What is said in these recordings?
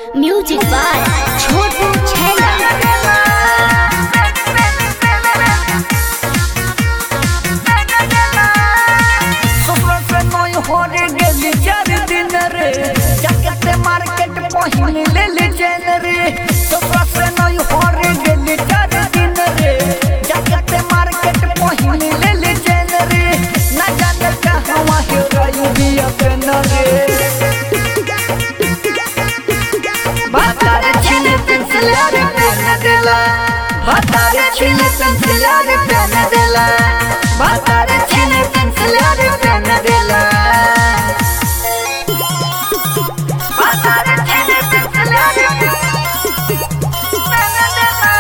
music by छोटू छैला सुबह से नई होरे गेली चार दिन रे जाके मार्केट पहिन ले ले चैन रे सुबह से नई होरे गेली चार दिन रे जाके मार्केट पहिन ले ले चैन रे ना जाने कहवा हे रही बिया पेन रे बातारे छिले पेंसिल रे पेन देला बातारे छिले पेंसिल रे पेन देला बातारे छिले पेंसिल रे पेन देला बातारे छिले पेंसिल रे पेन देला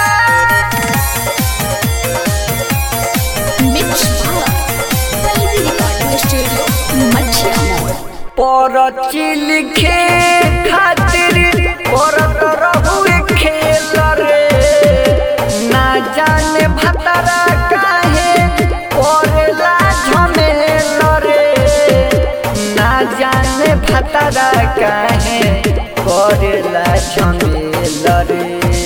मिक्स पल्लवी रिकॉर्डिंग स्टूडियो मछिया मोड़ परची लिखे खातिर करत रहुए खेल रे ना जाने भतरा काहे करेला झमेल रे ना जाने भतरा काहे करेला झमेल रे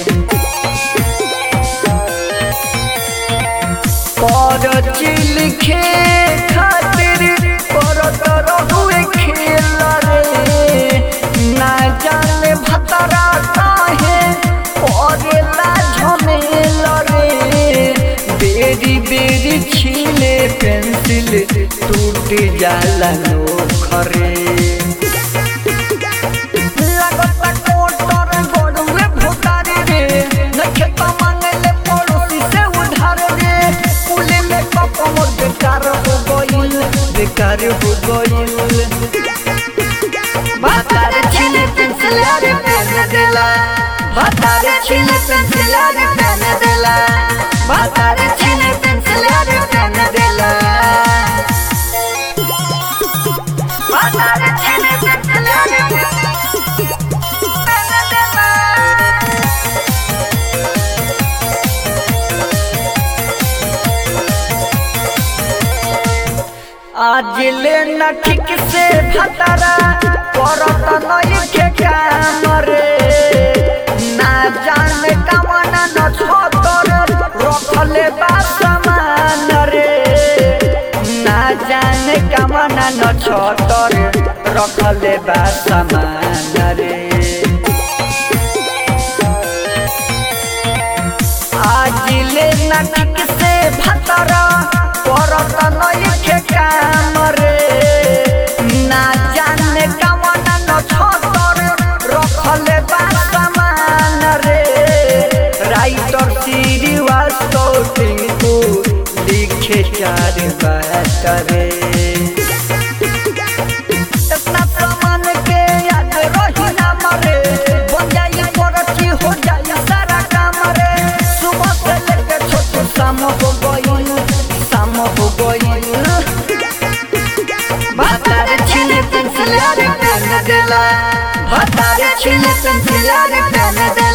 परची लिखे खातिर करत रहुए खेल रे ना जाने भतरा काहे करेला झमेल रे बेरी बेरी छीले पेंसिल टूट जाला नोखरे लगता कोटर गोड़ुए भुतारी रे नखे तो मांगले पड़ोसी से उधार रे कुले में कप मोर बेकार हो गइल बेकार हो गइल बातारे छिले पेंसिल रे पेन देला बातारे छिले पेंसिल रे पेन देला बातारे छिले पेंसिल रे पेन देला बातारे छिले पेंसिल रे पेन देला आज ले न ठीक से भतरा करत नई के काम रे ना जाने कमना न छोतर रखले बा सामान रे ना जाने कमना न छोतर रखले बा सामान रे आज ले न ठीक से भतरा करत नई के काम रे ना जाने कमना न छोतर रखले बा सामान रे राइटर श्रीवास्तव टिंकू लिखे चार बात रे इतना सामान के याद रही ना मरे बन जाई परची हो जाई सारा काम रे सुबह से लेके छोटू शाम हो गई शाम हो गई बातारे छिले पेंसिल रे पेन देला बातारे छिले पेंसिल रे पेन देला